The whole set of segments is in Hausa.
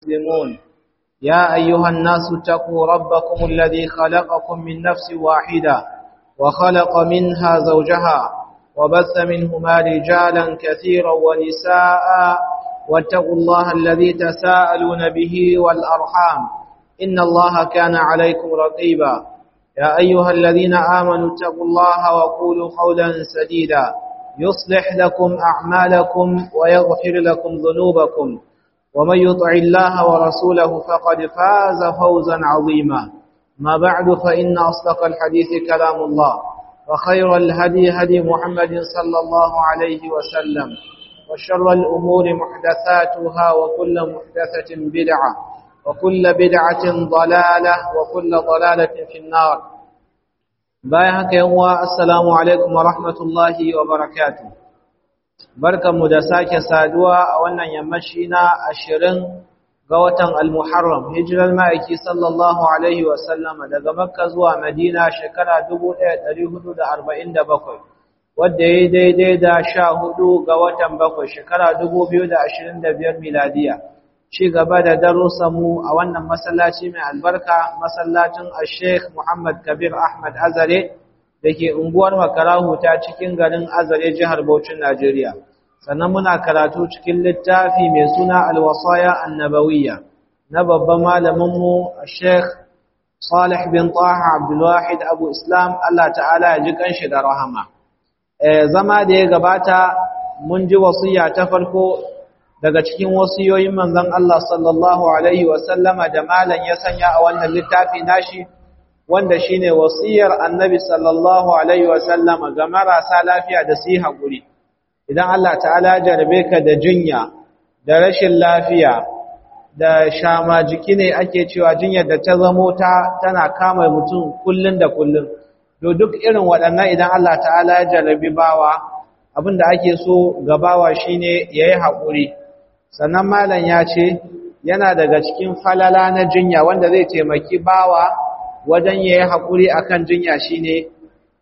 مسلمون يا أيها الناس اتقوا ربكم الذي خلقكم من نفس واحدة وخلق منها زوجها وبث منهما رجالا كثيرا ونساء واتقوا الله الذي تساءلون به والأرحام إن الله كان عليكم رقيبا يا أيها الذين آمنوا اتقوا الله وقولوا قولا سديدا يصلح لكم أعمالكم ويغفر لكم ذنوبكم ومن يطع الله ورسوله فقد فاز فوزا عظيما ما بعد فإن أصدق الحديث كلام الله وخير الهدي هدي محمد صلى الله عليه وسلم وشر الأمور محدثاتها وكل محدثة بدعة وكل بدعة ضلالة وكل ضلالة في النار بايعك يوم السلام عليكم ورحمة الله وبركاته بركة مدساك سادوا وانا يمشينا أشرين قوة المحرم هجر المائكي صلى الله عليه وسلم daga Makka zuwa Madina shekara 1447 wadda ya daidai da sha hudu ga watan bakwai shekara 2025 miladiya ci gaba da mu a wannan masallaci mai albarka masallacin Sheikh Muhammad Kabir Ahmad Azare da ke unguwar Makarahu ta cikin garin Azare jihar Bauchin Najeriya. Sannan muna karatu cikin littafi mai suna Alwasaya Annabawiyya na babban malaminmu Sheikh Salih bin Taha Abdulwahid Abu Islam Allah ta'ala ya ji kanshi da rahama. Zama da ya gabata mun ji wasiya ta farko daga cikin wasiyoyin manzon Allah sallallahu alaihi wasallama da malan ya sanya a wannan littafi nashi wanda shine wasiyar annabi sallallahu alaihi wasallama ga marasa lafiya da su hakuri idan Allah ta'ala jarabe ka da jinya da rashin lafiya da shama jiki ne ake cewa jinyar da ta zamo ta tana kama mutum kullun da kullun to duk irin waɗannan idan Allah ta'ala ya jarabi bawa abinda ake so ga bawa shine yayi hakuri sannan malam ya ce yana daga cikin falala na jinya wanda zai taimaki bawa wajen yayi hakuri akan jinya shine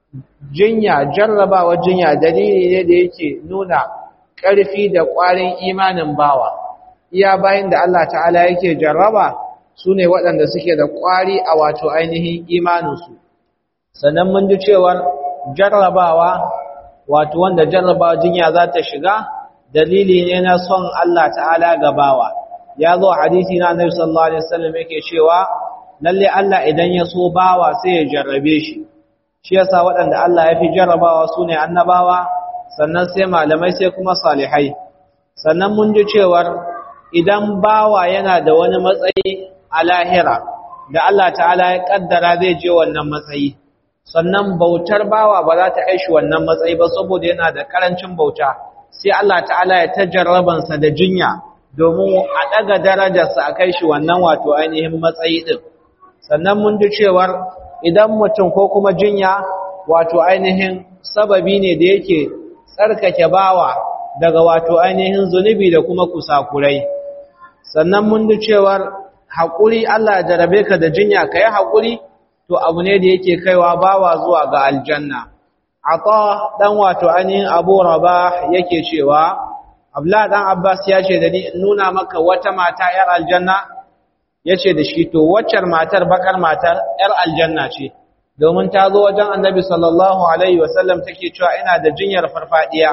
jinya jarrabawa jinya dalili ne da yake nuna ƙarfi da ƙwarin imanin bawa iya bayan da Allah ta'ala yake jarraba su ne waɗanda suke da ƙwari a wato ainihin imaninsu sannan mun ji cewar jarrabawa wato wanda jarrabawa jinya za ta shiga dalili ne na son Allah ta'ala gabawa ya zo hadisi na Annabi sallallahu alaihi wasallam yake cewa lalle Allah idan ya so bawa sai ya jarrabe shi shi yasa waɗanda Allah ya fi jarrabawa sune annabawa sannan sai malamai sai kuma salihai sannan mun ji cewar idan bawa yana da wani matsayi a lahira da Allah ta'ala ya kaddara zai je wannan matsayi sannan bautar bawa ba za ta kai shi wannan matsayi ba saboda yana da karancin bauta sai Allah ta'ala ya ta jarrabansa da jinya domin a ɗaga darajarsa a kai shi wannan wato ainihin matsayi ɗin sannan mun ji cewar idan mutum ko kuma jinya wato ainihin sababi ne da yake tsarkake bawa daga wato ainihin zunubi da kuma kusakurai sannan mun ji cewar haƙuri Allah ya jarabe ka da jinya ka yi haƙuri to abu ne da yake kaiwa bawa zuwa ga aljanna Ata dan wato ainihin Abu Rabah yake cewa Abdullah dan Abbas ya ce da ni nuna maka wata mata yar aljanna yace da shi to waccar matar bakar matar yar aljanna ce domin ta zo wajen Annabi sallallahu alaihi wasallam take cewa ina da jinyar farfadiya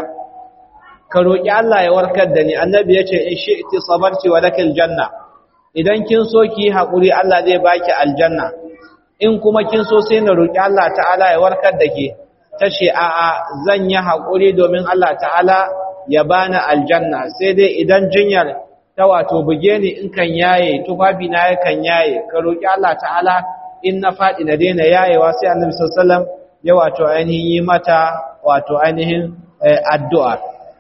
ka roki Allah ya warkar da ni Annabi yace in shi'ti sabarti wa lakal janna idan kin so ki hakuri Allah zai baki aljanna in kuma kin so sai na roki Allah ta'ala ya warkar da ke ta ce a'a zan yi haƙuri domin Allah ta'ala ya bani aljanna sai dai idan jinyar ta wato buge ni in kan yaye tufafi na ya kan yaye ka roƙi Allah ta'ala in na faɗi na daina yayewa sai annabi sallallahu ya wato ainihin yi mata wato ainihin addu'a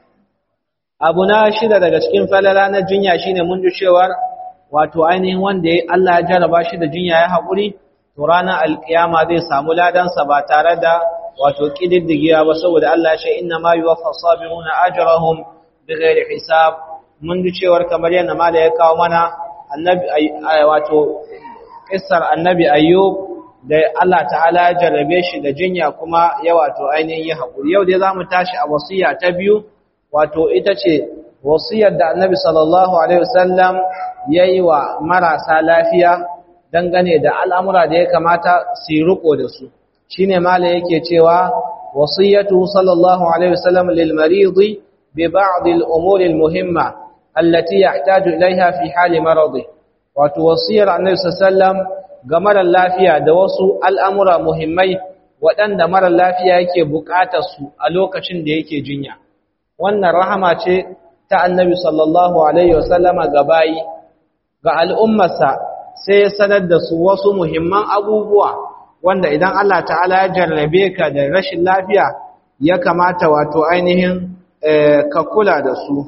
abu na shida daga cikin falala na jinya shine mun ji cewar wato ainihin wanda Allah ya jarraba shi da jinya ya haƙuri to ranar alkiyama zai samu ladansa ba tare da wato kididdigiya ba saboda Allah ya ce inna ma yuwaffa sabiruna ajrahum bighairi hisab mun ji cewar kamar yadda mala ya kawo mana annabi wato kissar annabi ayyub da Allah ta'ala ya jarrabe shi da jinya kuma ya wato ainihin ya haƙuri yau dai zamu tashi a wasiya ta biyu wato ita ce wasiyar da annabi sallallahu alaihi wasallam yayi wa marasa lafiya dangane da al'amura da ya kamata su riko da su shine mala yake cewa wasiyatu sallallahu alaihi wasallam lil maridi bi ba'd al umur al muhimma allati yahtaju ilaiha fi hali maradi wato wasiyar annabi sallallahu ga mara lafiya da wasu al'amura muhimmai waɗanda mara lafiya yake buƙatar su a lokacin da yake jinya wannan rahama ce ta annabi sallallahu alaihi wasallama ga bayi ga al'ummarsa sai ya sanar da su wasu muhimman abubuwa wanda idan Allah ta'ala ya jarrabe ka da rashin lafiya ya kamata wato ainihin ka kula da su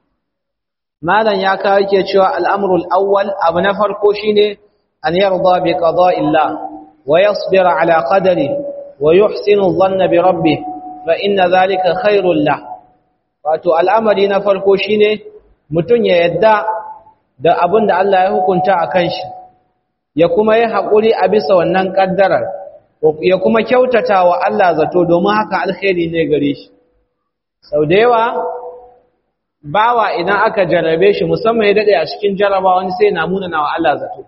malam ya kawo ke cewa al'amrul awwal abu na farko shine an yarda bi qada'illah wa yasbira ala qadari wa yuhsinu dhanna bi rabbih fa inna dhalika khairul lah wato al'amari na farko shine mutun ya yadda da abin da Allah ya hukunta a kan shi ya kuma yi haƙuri a bisa wannan ƙaddarar ya kuma kyautata wa Allah zato domin haka alkhairi ne gare shi sau da yawa bawa idan aka jarabe shi musamman ya daɗe a cikin jaraba wani sai na munana wa Allah zato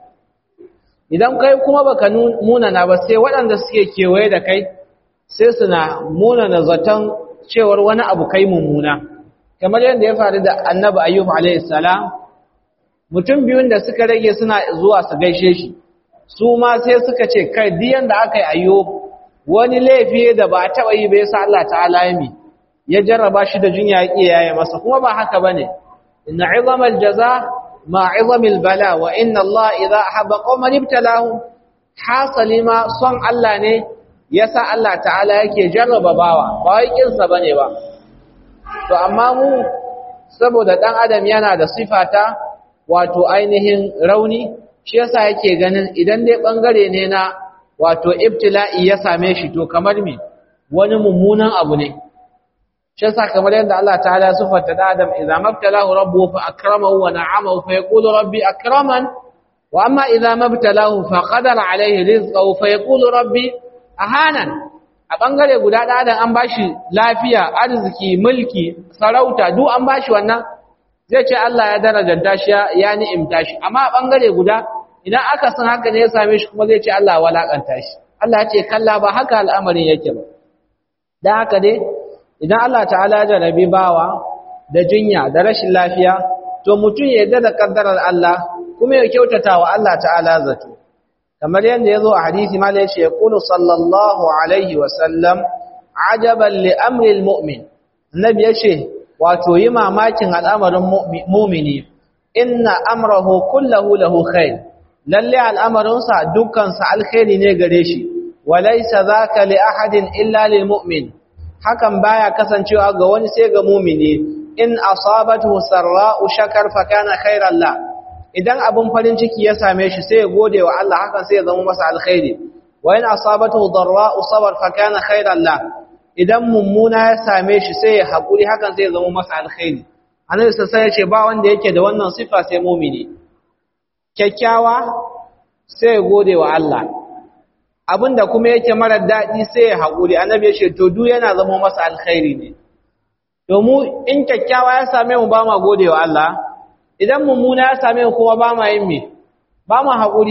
idan kai kuma baka munana ba sai waɗanda suke kewaye da kai sai suna munana zaton cewar wani abu kai mummuna kamar yadda ya faru da annabi ayyub alaihi salam mutum biyun da suka rage suna zuwa su gaishe shi su ma sai suka ce kai diyan da aka yi ayyo wani laifi da ba a taɓa yi bai sa Allah ta'ala ya mi ya jarraba shi da jinya ya yaye masa kuma ba haka bane inna izamal jaza ma izamil bala wa inna Allah idza ahabba qauman ibtalahum hasali ma son Allah ne yasa Allah ta'ala yake jarraba bawa ba wai kinsa bane ba to amma mu saboda dan adam yana da sifata wato ainihin rauni shi yasa yake ganin idan dai bangare ne na wato ibtila'i ya same shi to kamar me wani mummunan abu ne shi yasa kamar yadda Allah ta'ala ya sifata da Adam idza mabtalahu rabbuhu fa akramahu wa na'amahu fa yaqulu rabbi akraman wa amma idza mabtalahu fa qadara alayhi rizqahu fa yaqulu rabbi ahanan a bangare guda da Adam an bashi lafiya arziki mulki sarauta duk an bashi wannan zai ce Allah ya darajanta shi ya ni'imta shi amma a bangare guda idan aka san haka ne ya same shi kuma zai ce Allah ya walakanta shi Allah ya ce kalla ba haka al'amarin yake ba dan haka dai idan Allah ta'ala ya jarabi bawa da jinya da rashin lafiya to mutum ya yarda da kaddarar Allah kuma ya kyautata wa Allah ta'ala zato kamar yadda yazo a hadisi mala yace yaqulu sallallahu alaihi wa sallam ajaban li amri almu'min annabi yace wato yi mamakin al'amarin mu'mini inna amrahu kullahu lahu khair lalle al'amarinsa dukkansa alkhairi ne gare shi walaysa zaka li ahadin illa lil mu'min hakan baya kasancewa ga wani sai ga mu'mini in asabatu sarra'u shakar fa kana khairan la idan abun farin ciki ya same shi sai ya gode wa Allah hakan sai ya zama masa alkhairi wa in asabatu darra'u sabar fa kana khairan la idan mummuna ya same shi sai ya haƙuri hakan sai ya zama masa alkhairi annabi sai ya ce ba wanda yake da wannan sifa sai mumini kyakkyawa sai ya gode wa Allah abinda kuma yake marar daɗi sai ya haƙuri annabi ya ce to duk yana zama masa alkhairi ne domin in kyakkyawa ya same mu ba ma gode wa Allah idan mummuna ya same mu kuma ba ma yin me ba ma haƙuri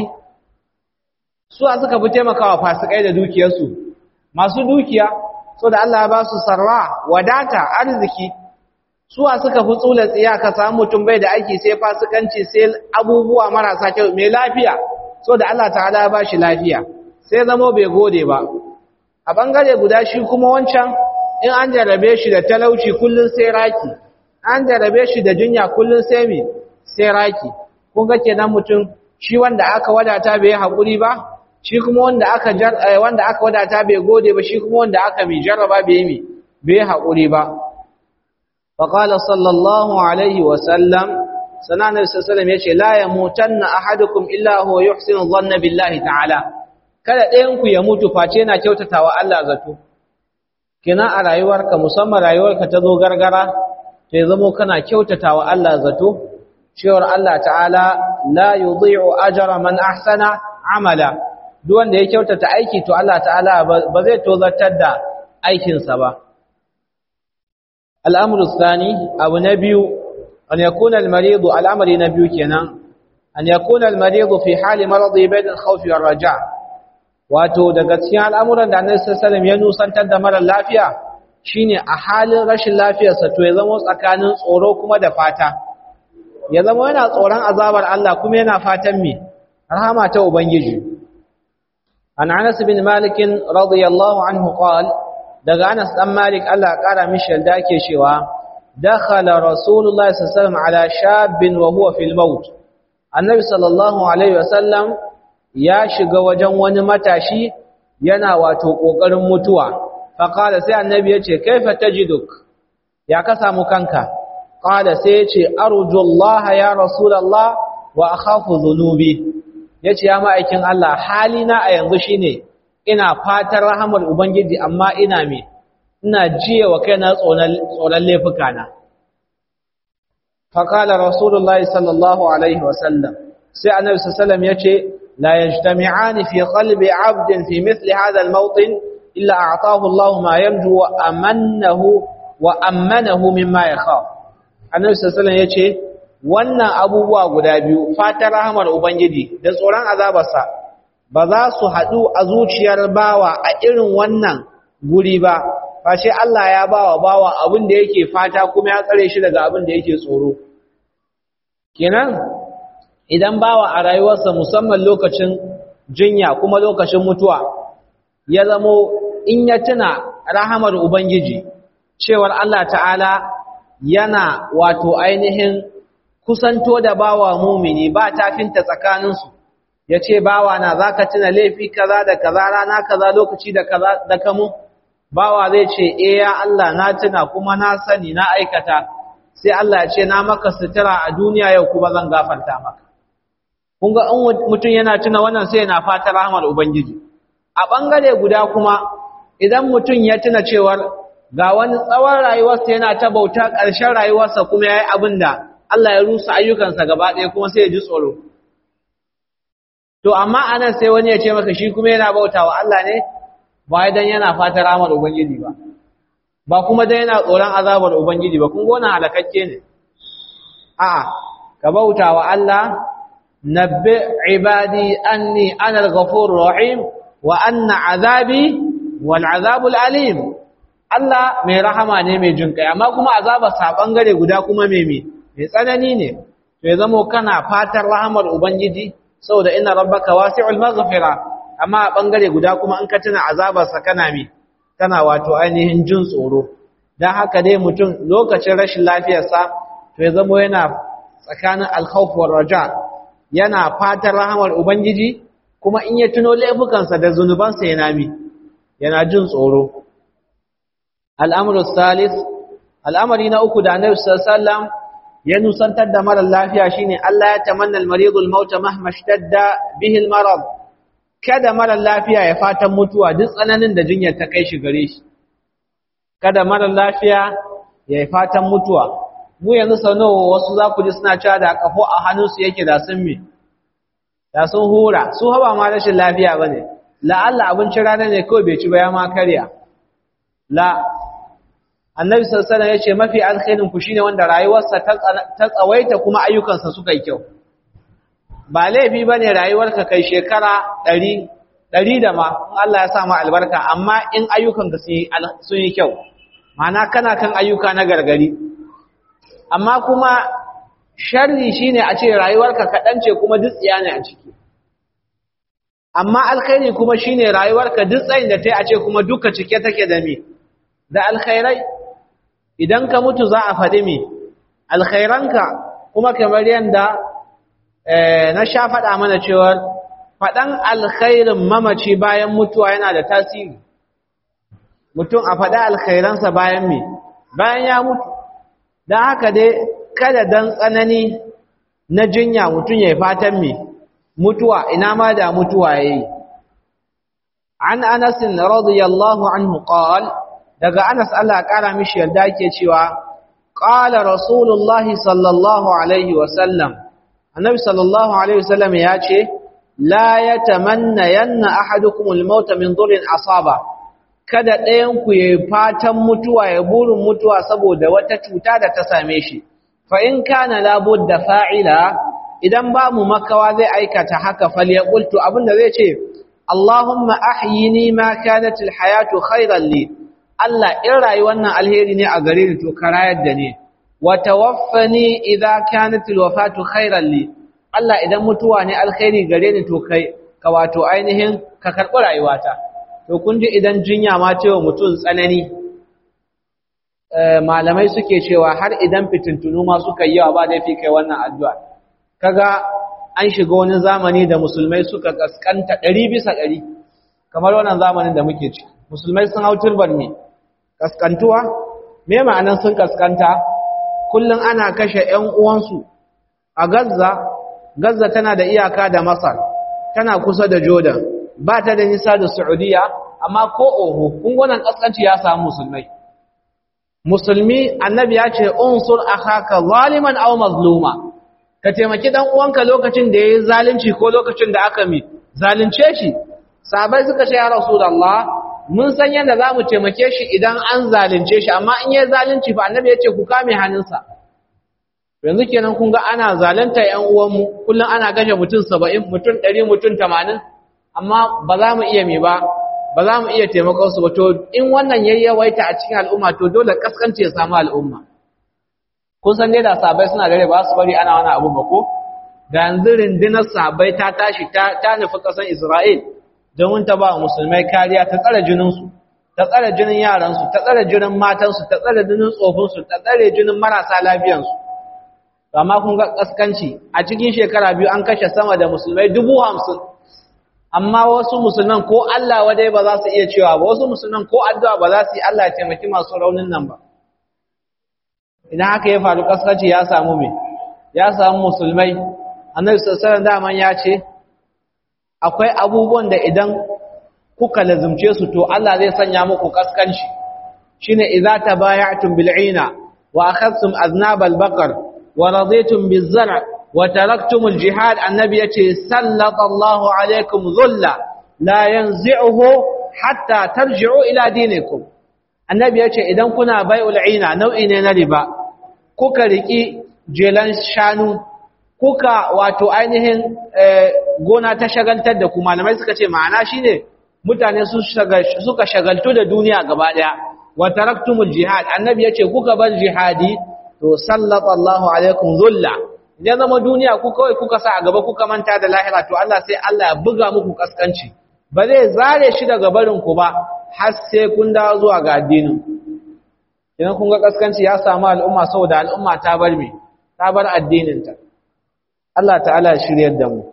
su a suka fi taimakawa fasikai da dukiyarsu masu dukiya so da Allah ya ba su sarra wadata arziki suwa suka fi tsula tsiya ka samu mutum bai da aiki sai fasikanci sai abubuwa marasa kyau mai lafiya so da Allah ta'ala ya ba shi lafiya sai zamo bai gode ba a bangare guda shi kuma wancan in an jarabe shi da talauci kullun sai raki an jarabe shi da jinya kullun sai mi sai raki kun ga kenan mutum shi wanda aka wadata bai haƙuri ba shi kuma wanda aka wanda aka wadata bai gode ba shi kuma wanda aka mi jarraba bai mi bai haƙuri ba fa qala sallallahu alaihi wa sallam sanan nabi sallallahu alaihi yace la yamutanna ahadukum illa huwa yuhsinu dhanna billahi ta'ala kada ɗayan ku ya mutu face yana kyautatawa Allah zato kina a rayuwarka musamman rayuwarka ta zo gargara to ya zamo kana kyautatawa Allah zato cewar Allah ta'ala la yudhi'u ajra man ahsana amala duk wanda ya kyautata aiki to Allah ta'ala ba zai tozartar da aikinsa ba al'amru tsani abu na biyu an yakuna al-marid al-amri na biyu kenan an yakuna al-marid fi hali maradi bain al-khawf wa raja wato daga cikin al'amuran da Annabi sallallahu alaihi wasallam ya nusantar da mara lafiya shine a halin rashin lafiyarsa to ya zama tsakanin tsoro kuma da fata ya zama yana tsoron azabar Allah kuma yana fatan me rahama ta ubangiji an Anas bin Malik radiyallahu anhu qala daga Anas dan Malik Allah ya kara mishi yalda yake cewa dakhala rasulullahi sallallahu alaihi wasallam ala shabbin wa huwa fil maut annabi sallallahu alaihi wasallam ya shiga wajen wani matashi yana wato kokarin mutuwa fa qala sai annabi yace kaifa tajiduk ya ka samu kanka qala sai yace arjullaha ya rasulullah wa akhafu dhunubi yace ya ma'aikin Allah halina a yanzu shine ina fatan rahamar ubangiji amma ina me ina jiye wa kaina tsoron laifukana faƙala rasulullahi sallallahu alaihi wasallam sai annabi sallam ya ce la yajtami'ani fi qalbi 'abdin fi mithli hadha al-mawtin illa a'tahu Allah ma yarju wa amannahu wa amanahu mimma yakhaf annabi sallam ya ce wannan abubuwa guda biyu fatan rahamar ubangiji da tsoron azabarsa ba za su haɗu a zuciyar bawa a irin wannan guri ba fashe Allah ya bawa bawa abin da yake fata kuma ya tsare shi daga abin da yake tsoro kenan idan bawa a rayuwarsa musamman lokacin jinya kuma lokacin mutuwa ya zamo in ya tuna rahamar ubangiji cewar Allah ta'ala yana wato ainihin kusanto da bawa mumini ba tafinta tsakaninsu ya ce bawa na za ka tuna laifi kaza da kaza rana kaza lokaci da kaza da kamu bawa zai ce e ya Allah na tuna kuma na sani na aikata sai Allah ya ce na maka sutura a duniya yau kuma zan gafarta maka kun ga in mutum yana tuna wannan sai yana fata rahmar ubangiji a bangare guda kuma idan mutum ya tuna cewar ga wani tsawon rayuwarsa yana ta bauta ƙarshen rayuwarsa kuma yayi abin da Allah ya rusa ayyukansa gaba ɗaya kuma sai ya ji tsoro to amma anan sai wani ya ce maka shi kuma yana bautawa Allah ne ba dan yana fata ramar ubangiji ba ba kuma dan yana tsoron azabar ubangiji ba kun ga wannan halakakke ne a'a ka bautawa Allah nabbi ibadi anni ana al-ghafurur rahim wa anna azabi wal azabul alim Allah mai rahama ne mai jin kai amma kuma azabar sa bangare guda kuma mai mai tsanani ne to ya zamo kana fatan rahamar ubangiji saboda inna rabbaka wasi'ul maghfira amma a bangare guda kuma in ka tuna azabarsa kana mi kana wato ainihin jin tsoro dan haka dai mutum lokacin rashin lafiyarsa to ya zamo yana tsakanin alkhawf war raja yana fatan rahamar ubangiji kuma in ya tuno laifukansa da zunubansa yana mi yana jin tsoro al'amru salis al'amari na uku da annabi sallallahu alaihi wasallam ya nusantar da marar lafiya shine Allah ya tamanna al-maridul maut mahma ishtadda bihi al-marad kada marar lafiya ya fatan mutuwa duk tsananin da jinyar ta kai shi gare shi kada marar lafiya ya fatan mutuwa mu yanzu sau nawa wasu za ku ji suna cewa da kafo a hannunsu yake da sun me da sun hura su haba ma rashin lafiya bane la'alla abincin rana ne kawai bai ci ba ya ma karya la annabi sallallahu alaihi yace mafi alkhairin ku shine wanda rayuwarsa ta tsawaita kuma ayyukansa suka yi kyau ba laifi bane rayuwarka kai shekara 100 100 da ma in Allah ya sa ma albarka amma in ayyukanka sun yi kyau ma'ana kana kan ayyuka na gargari amma kuma sharri shine a ce rayuwarka kaɗan ce kuma dutsiya ne a ciki amma alkhairi kuma shine rayuwarka duk tsayin da ta yi a ce kuma duka cike take da me da alkhairai idan ka mutu za a faɗi me alkhairanka kuma kamar yadda na sha faɗa mana cewa faɗan alkhairin mamaci bayan mutuwa yana da tasiri mutum a faɗa alkhairansa bayan me bayan ya mutu don haka dai kada dan tsanani na jinya mutum ya yi fatan me mutuwa ina ma da mutuwa ya yi an anasin radiyallahu anhu qal daga anas Allah ƙara mishi yarda ke cewa qala rasulullahi sallallahu alaihi wasallam annabi sallallahu alaihi wasallam ya ce la yatamanna yanna ahadukum al-maut min dhurrin asaba kada ɗayan ku yayi fatan mutuwa ya burin mutuwa saboda wata cuta da ta same shi fa in kana labudda fa'ila idan ba mu makawa zai aikata haka falyaqul to abinda zai ce Allahumma ahyini ma kanat alhayatu khayran li Allah in rayuwar nan alheri ne a gare ni to karayar da ni wa tawaffani idza kanat alwafatu khayran li Allah idan mutuwa ne alkhairi gare ni to kai ka wato ainihin ka karɓi rayuwata to kun ji idan jinya ma cewa mutum tsanani malamai suke cewa har idan fitintunu ma suka yi yawa ba da fi kai wannan addu'a kaga an shiga wani zamani da musulmai suka kaskanta ɗari bisa ɗari kamar wannan zamanin da muke ci musulmai sun hau turban ne kaskantuwa me ma'anan sun kaskanta kullum ana kashe ‘yan uwansu a Gaza, Gaza tana da iyaka da Masar, tana kusa da Jordan, ba ta da nisa da Saudiya, amma ko oho, kungunan ƙasƙanci ya samu musulmai. Musulmi, annabi ya ce, Unsur akhaka zaliman aw mazluma, ka taimaki ɗan uwanka lokacin da ya yi zalunci ko lokacin da aka mi, zalunce shi. Sabai suka ce, Ya Rasulallah, mun san yadda za mu taimake shi idan an zalunce shi, amma in yi zalunci fa annabi ya ce ku kame hannunsa. yanzu kenan kun ga ana zalunta ƴan uwanmu kullum ana gashe mutum 70 mutum 100 mutum 80 amma ba za mu iya me ba ba za mu iya taimakon su ba to in wannan yayi yawaita a cikin al'umma to dole kaskanci ya samu al'umma kun san dai da sabai suna dare ba su bari ana wani abu ba ko da yanzu rundunar sabai ta tashi ta ta nufi kasan Isra'il domin ta ba musulmai kariya ta tsare jinin su ta tsare jinin yaran su ta tsare jinin matan su ta tsare jinin tsofin su ta tsare jinin marasa lafiyan su amma kun ga kaskanci a cikin shekara biyu an kashe sama da musulmai dubu hamsin amma wasu musulman ko Allah wadai ba za su iya cewa ba wasu musulman ko addu'a ba za su yi Allah ya taimaki masu raunin nan ba idan haka ya faru kaskanci ya samu me ya samu musulmai annabi sallallahu daman ya ce akwai abubuwan da idan kuka lazumce su to Allah zai sanya muku kaskanci shine idza tabaya'tum bil'ina wa akhadhtum aznab al-baqar ورضيتم بالزرع وتركتم الجهاد النبي يتي سلط الله عليكم ذلا لا ينزعه حتى ترجعوا إلى دينكم النبي يتي إذن كنا بيع العينة نوعي نربا كوكا ركي جيلان شانو kuka wato ainihin gona ta shagaltar da ku malamai suka ce ma'ana shine mutane suka shagaltu da duniya gaba daya wa taraktumul jihad annabi yace kuka bar jihadi to sallata Allahu alaikum dhulla idan zama duniya ku kawai kuka sa a gaba kuka manta da lahira to Allah sai Allah ya buga muku kaskanci ba zai zare shi daga barin ku ba har sai kun dawo zuwa ga addinin idan kun ga kaskanci ya samu al'umma saboda al'umma ta bar me ta bar addinin ta Allah ta'ala ya shiryar da mu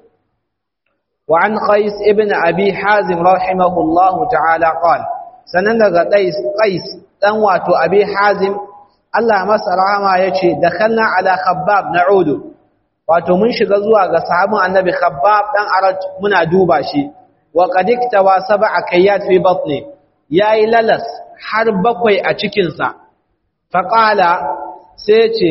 wa an qais ibn abi hazim rahimahullahu ta'ala qala sanan daga qais qais dan wato abi hazim Allah masa rahama ya ce, Da kallon ala khabbab na Udu, wato mun shiga zuwa ga sahabin annabi khabbab ɗan arat muna duba shi, wa ƙadikta wa saba a kayyat fi batne, ya yi lalas har bakwai a cikinsa. Faƙala sai ce,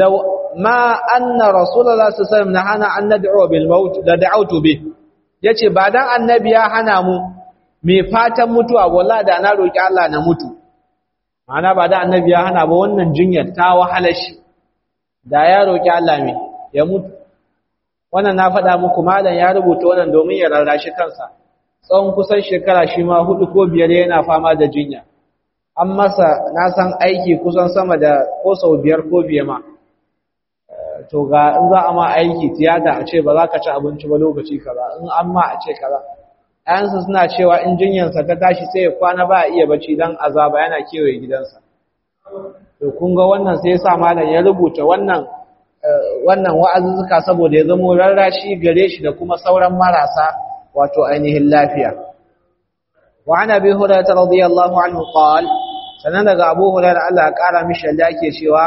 ma anna Rasulallah su salam na hana an na da da'autu bi, ya ce, ba don annabi ya hana mu, mai fatan mutuwa, wala da na roƙi Allah na mutu. Ma'ana ba da annabi ya hana ba wannan jinyar ta wahala shi da ya roƙi Allah mai ya mutu wannan na faɗa muku malam ya rubuta wannan domin ya rarrashi kansa tsawon kusan shekara shi ma hudu ko biyar yana fama da jinya an masa na san aiki kusan sama da ko sau biyar ko biye ma to ga in za a ma aiki tiyata a ce ba za ka ci abinci ba lokaci kaza in an ma a ce kaza ayansa suna cewa in jinyarsa ta tashi sai ya kwana ba a iya bacci don azaba yana kewaye gidansa to kun ga wannan sai ya sa malam ya rubuta wannan wannan wa'azuzzuka saboda ya zamo rarrashi gare shi da kuma sauran marasa wato ainihin lafiya wa an abi hurairah radiyallahu anhu qala sanan daga abu hurairah Allah ya kara mishi da yake cewa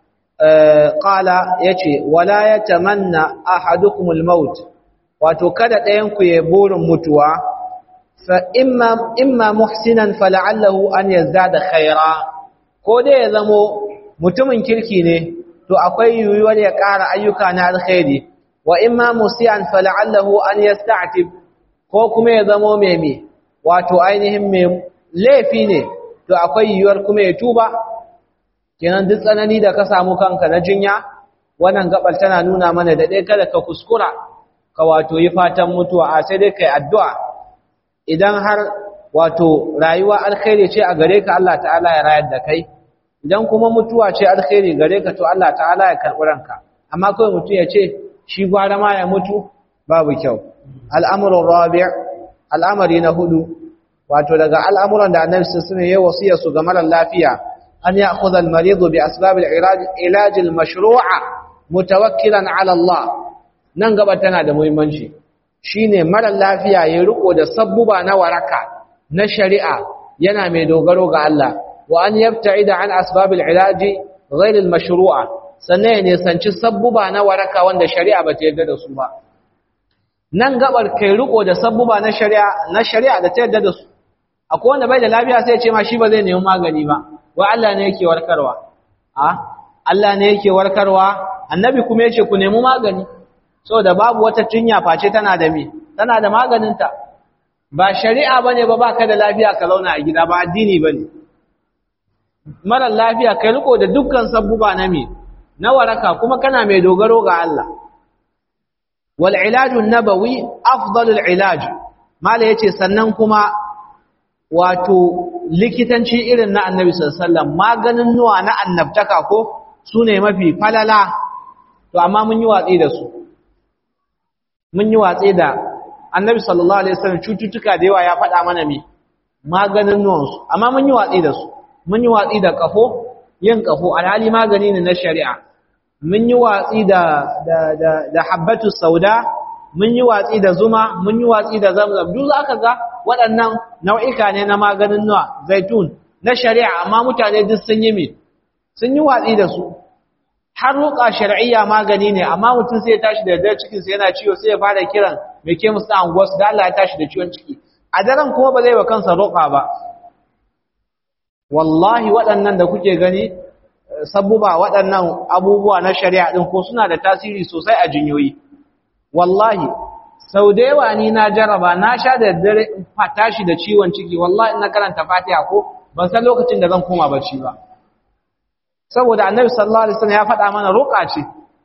qala yace wala yatamanna ahadukumul maut wato kada ɗayan ku ya burin mutuwa fa imma imma muhsinan fala'allahu an yazdada khaira ko dai ya zamo mutumin kirki ne to akwai yiwuwar ya ƙara ayyuka na alkhairi wa imma musian fala'allahu an yasta'tib ko kuma ya zamo mai me wato ainihin mai laifi ne to akwai yiwuwar kuma ya tuba kenan duk tsanani da ka samu kanka na jinya wannan gabar tana nuna mana da dai kada ka kuskura ka wato yi fatan mutuwa a sai dai kai addu'a idan har wato rayuwa alkhairi ce a gare ka Allah ta'ala ya rayar da kai idan kuma mutuwa ce alkhairi gare ka to Allah ta'ala ya karɓi ranka amma kawai mutum ya ce shi gwara ma ya mutu babu kyau al'amuran rabi' al'amari na hudu wato daga al'amuran da annabi sun yi wasiya su ga marar lafiya an ya khudha al-maridu bi asbab al-ilaj al-mashru'a mutawakkilan ala Allah nan gaba tana da muhimmanci shine marar lafiya ya riko da sabbuba na waraka na shari'a yana mai dogaro ga Allah wa an yabta'ida an asbab al-ilaj ghayr al-mashru'a sannan ya nisanci sabbuba na waraka wanda shari'a ba ta yarda da su ba nan gabar kai riko da sabbuba na shari'a na shari'a da ta yarda da su akwai wanda bai da lafiya sai ya ce ma shi ba zai nemi magani ba wai Allah ne yake warkarwa a Allah ne yake warkarwa annabi kuma yace ku nemi magani saboda babu wata jinya face tana da me tana da maganinta ba shari'a bane ba baka da lafiya ka zauna a gida ba addini bane mara lafiya kai riko da dukkan sabbuba na me na waraka kuma kana mai dogaro ga Allah wal ilajun nabawi afdalul ilaj mala yace sannan kuma wato likitanci irin na annabi sallallahu alaihi wasallam maganin nuwa na annabtaka ko sune mafi falala to amma mun yi watsi da su mun yi watsi da annabi sallallahu alaihi wasallam cututtuka da yawa ya faɗa mana me maganin nuwansu amma mun yi watsi da su mun yi watsi da kafo yin kafo alhali magani ne na shari'a mun yi watsi da da da, da habbatu sauda mun yi watsi da zuma mun yi watsi da zamzam duk zaka ga waɗannan nau'ika ne na maganin nuwa zaitun na shari'a amma mutane duk sun yi me sun yi watsi da su har ruqa shar'iyya magani ne amma mutum sai ya tashi da dare cikin sa yana ciwo sai ya fara kiran mai ke musu anguwas da Allah ya tashi da ciwon ciki a daren kuma ba zai wa kansa roƙa ba wallahi waɗannan da kuke gani sabuba waɗannan abubuwa na shari'a ɗin ko suna da tasiri sosai a jinyoyi wallahi sau da yawa ni na jaraba na sha da dare tashi da ciwon ciki wallahi na karanta fatiha ko ban san lokacin da zan koma bacci ba saboda annabi sallallahu alaihi wasallam ya faɗa mana ruqa ce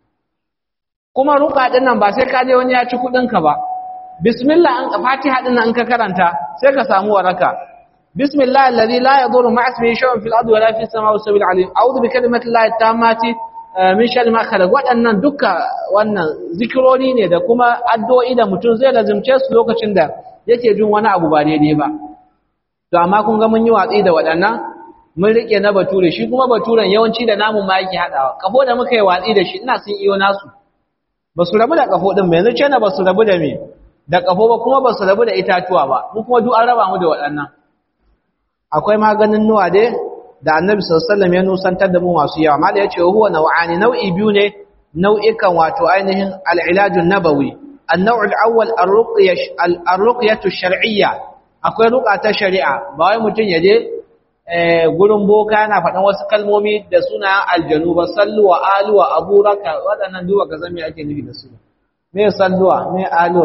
kuma ruqa din nan ba sai ka je wani ya ci kuɗin ka ba bismillah an fatiha din nan in ka karanta sai ka samu waraka بسم الله الذي لا يضر مع اسمه شيء في الارض ولا في السماء والسبيل العليم اعوذ بكلمات الله التامات min shari ma khalaq waɗannan duka wannan zikirori ne da kuma addu'o'i da mutum zai lazimce su lokacin da yake jin wani abu ba daidai ba to amma kun ga mun yi watsi da waɗannan mun rike na bature shi kuma baturen yawanci da namun ma yake haɗawa kafo da muka yi watsi da shi ina sun iyo nasu ba su rabu da kafo ɗin ba yanzu ce na ba su rabu da me da kafo ba kuma ba su rabu da itatuwa ba mu kuma duk an raba mu da waɗannan akwai maganin nuwa dai da annabi sallallahu ya nusantar da mu masu yawa mala yace huwa nau'ani nau'i biyu ne nau'ikan wato ainihin al-ilaj an-nabawi an-naw' al-awwal ar-ruqyah shar'iyya akwai ruqa ta shari'a ba wai mutun yaje eh gurin boka yana faɗan wasu kalmomi da suna aljanu ba sallu wa alu wa aburaka wadannan duba ka san me ake nufi da su me salluwa me alu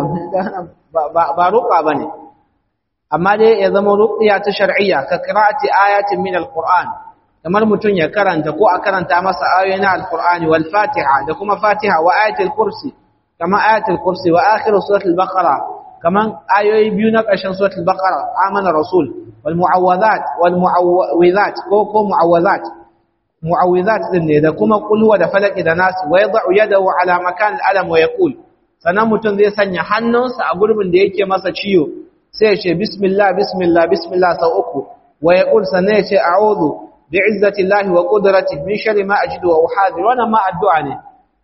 ba ba ruqa bane amma dai ya zama ruqya ta shar'iyya ka qira'ati ayatin min alquran kamar mutun ya karanta ko a karanta masa ayoyin alqurani wal fatiha da kuma fatiha wa ayatul kursi kama ayatul kursi wa akhir suratul baqara kaman ayoyi biyu na ƙarshen suratul baqara amana rasul wal muawwadat wal muawwizat ko ko muawwazat muawwizat din ne da kuma qul huwa da falaki da nas wa yad'u yadahu ala makan al-alam wa yaqul sanan mutun zai sanya hannunsa a gurbin da yake masa ciwo sai ya ce bismillah bismillah bismillah sau uku wa ya ƙul sannan ya ce a'udhu bi izzati llahi wa qudratihi min sharri ma ajidu wa uhadir wannan ma addu'a ne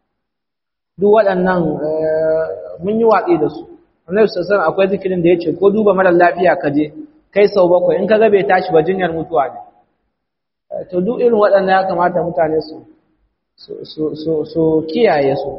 duk waɗannan mun yi watsi da su annabi sallallahu akwai zikirin da yace ko duba mara lafiya ka je kai sau bakwai in ka ga bai tashi ba jinyar mutuwa ne to duk irin waɗannan ya kamata mutane su su su su kiyaye su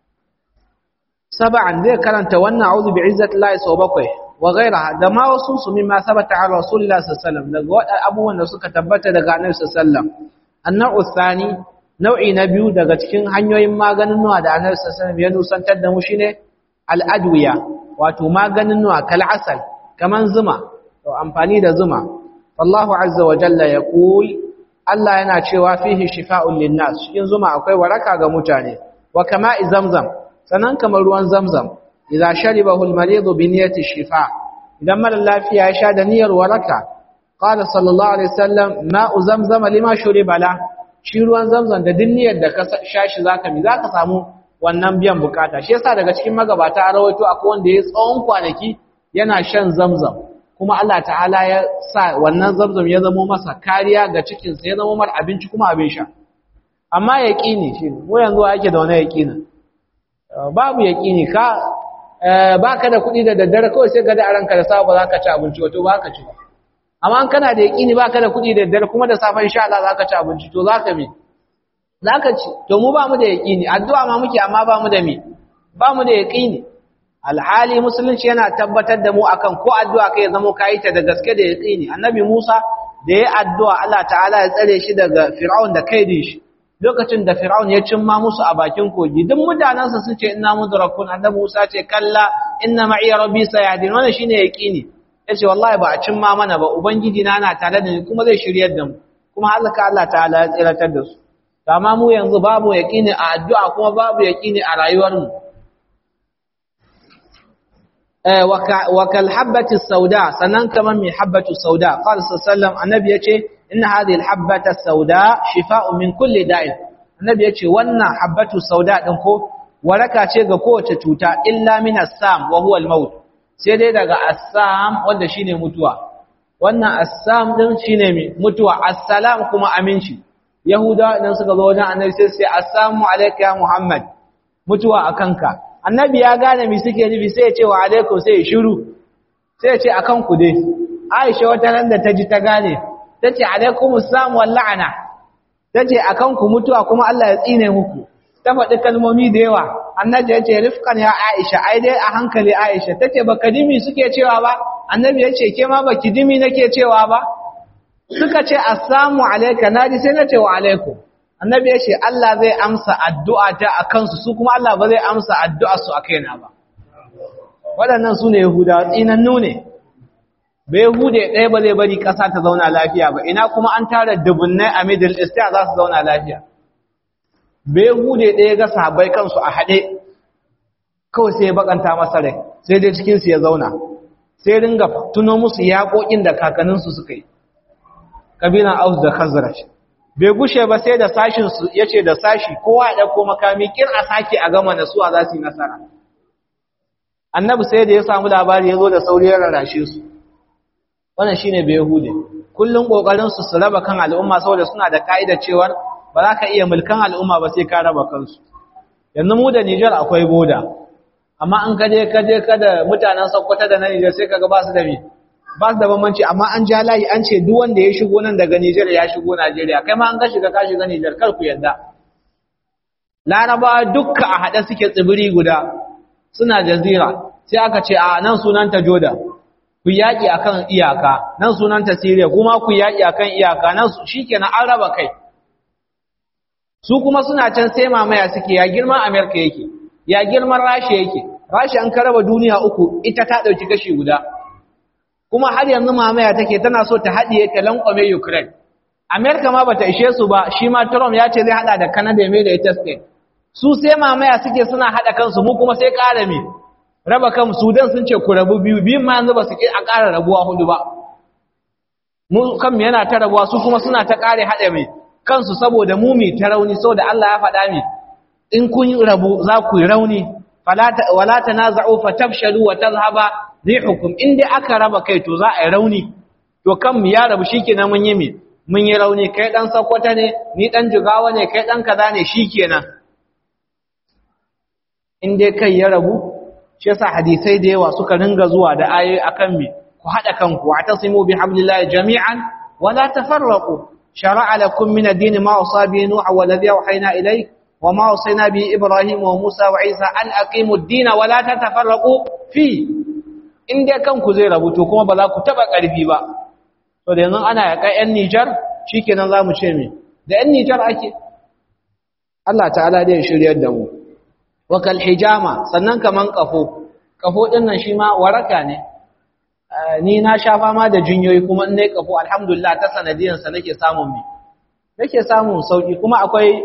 sab'an zai karanta wannan a'udhu bi izzati llahi sau bakwai wa gairaha da ma wasu su mimma sabata a rasulullah sallallahu daga waɗannan abubuwan da suka tabbata daga annabi sallallahu annau thani nau'i na biyu daga cikin hanyoyin maganin nuwa da annabi sallallahu ya nusantar da mu shine al-adwiya wato maganin nuwa kal asal kaman zuma to amfani da zuma wallahu azza wa jalla yaqul Allah yana cewa fihi shifa'un linnas cikin zuma akwai waraka ga mutane wa kama'i zamzam sannan kamar ruwan zamzam idza sharibahu al-maridu bi niyyati shifa idan mara lafiya ya sha da niyyar waraka qala sallallahu alaihi wasallam ma'u zamzam lima shuriba la shi ruwan zamzam da din niyyar da ka sha shi zaka mi zaka samu wannan biyan bukata shi yasa daga cikin magabata a rawaito akwai wanda ya tsawon kwanaki yana shan zamzam kuma Allah ta'ala ya sa wannan zamzam ya zama masa kariya ga cikinsa ya zama mar abinci kuma abin sha amma yaqini shi mu yanzu ake da wani yaqini babu yaqini ka baka da kuɗi da daddare kawai sai ka da ranka da safe za ka ci abinci wato baka ci amma an kana da yaqini baka da kuɗi da daddare kuma da safe insha Allah za ka ci abinci to zaka me zaka ci to mu ba mu da yaqini addu'a ma muke amma ba mu da me ba mu da yaqini alhali musulunci yana tabbatar da mu akan ko addu'a kai zama kai ta da gaske da yaqini annabi Musa da ya addu'a Allah ta'ala ya tsare shi daga Fir'aun da kaidin shi lokacin da Fir'aun ya cimma musu a bakin kogi duk mutanansa sun ce inna mudrakun annabi Musa ce kalla inna ma'i rabbi sayahdin wannan shine yaqini yace wallahi ba a cimma mana ba ubangiji na na tare da ni kuma zai shiryar da mu kuma halaka Allah ta'ala ya tsiratar da su amma mu yanzu babu yaqini a addu'a kuma babu yaqini a rayuwar mu وكالحبة السوداء سنن كمان من حبة السوداء قال صلى الله عليه وسلم النبي يقول إن هذه الحبة السوداء شفاء من كل داء النبي يقول وأن حبة السوداء دنكو ولك شيء قوة توتا إلا من السام وهو الموت سيدي دقى السام وده شيني متوى وأن السام دن شيني متوى السلام كما أمنشي يهودا نسك ذونا النبي سيسي السلام عليك يا محمد متوى أكنك annabi ya gane mi suke nufi sai ya ce wa alaikum sai ya shiru sai ya ce akan ku dai Aisha wata nan da ta ji ta gane tace alaikum assalam wal la'ana tace akan ku mutuwa kuma Allah ya tsine muku ta faɗi kalmomi da yawa annabi ya ce rifqan ya Aisha ai dai a hankali Aisha tace baka dimi suke cewa ba annabi ya ce ke ma baki dimi nake cewa ba suka ce assalamu alayka naji sai na ce wa alaikum annabi ya ce Allah zai amsa addu'a ta a kansu su kuma Allah ba zai amsa addu'a su a kaina ba waɗannan su ne yahudawa tsinannu ne ba yahude ɗaya ba zai bari ƙasa ta zauna lafiya ba ina kuma an tara dubunnai a middle east za su zauna lafiya ba yahude ɗaya ga sahabbai kansu a haɗe kawai sai ya bakanta masa rai sai dai cikinsu ya zauna sai ringa tuno musu yaƙoƙin da kakanninsu suka yi ƙabilan aus da khazraj bai gushe ba sai da sashinsu ya ce da sashi kowa ya ɗauko makami kin a sake a gama nasuwa za su yi nasara annabi sai da ya samu labari ya zo da sauri ya rarrashe su wannan shine bai hude kullum kokarin su su raba kan al'umma saboda suna da ka'ida cewar ba za ka iya mulkan al'umma ba sai ka raba kansu yanzu mu da Niger akwai boda amma an kaje kaje kada mutanen Sokoto da na Niger sai kaga ba su da me ba su da bambanci amma an ja layi an ce duk wanda ya shigo nan daga Nijar ya shigo Najeriya kai ma an ga shiga ka shiga Nijar kar ku yadda Laraba dukka a haɗe suke tsibiri guda suna jazira sai aka ce a nan sunanta Jordan ku yaƙi akan iyaka nan sunanta Syria kuma ku yaƙi akan iyaka nan shikenan an raba kai su kuma suna can sai mamaya suke ya girman America yake ya girman Rasha yake Rasha an karaba duniya uku ita ta ɗauki kashi guda kuma har yanzu mamaya take tana so ta haɗiye ta lankwame Ukraine. Amerika ma bata ishe su ba, shi ma Trump ya ce zai haɗa da Canada mai da ita Spain. Su sai mamaya suke suna haɗa kansu mu kuma sai ƙara me. Raba kan Sudan sun ce ku rabu biyu, biyun ma yanzu ba su a ƙara rabuwa hudu ba. Mu kan yana ta rabuwa su kuma suna ta ƙare haɗa mai kansu saboda mu mai ta rauni saboda Allah ya faɗa mi in kun rabu za ku yi rauni wala tanaza'u fatafshalu wa tazhaba rihukum in dai aka raba kai to za a yi rauni to kan mu ya rabu shikenan mun yi me mun yi rauni kai dan sakwata ne ni dan jigawa ne kai dan kaza ne shikenan in dai kai ya rabu shi yasa hadisai da yawa suka ringa zuwa da ayoyi akan me ku hada kanku atasimu bihablillahi jami'an wala tafarraqu shar'a lakum min ad-din ma usabi nuha walladhi awhayna ilayk وما وصينا به إبراهيم وموسى وعيسى أن أقيموا الدين ولا تتفرقوا فيه in dai kanku zai rabuto kuma ba za ku taba ƙarfi ba to da yanzu ana yaƙa 'yan Nijar shikenan za mu ce me da 'yan Nijar ake Allah ta'ala dai shiryar da mu wa kal hijama sannan kaman kafo kafo din nan shi ma waraka ne ni na sha fama da jinyoyi kuma in nayi kafo alhamdulillah ta sanadiyan sa nake samun me nake samun sauki kuma akwai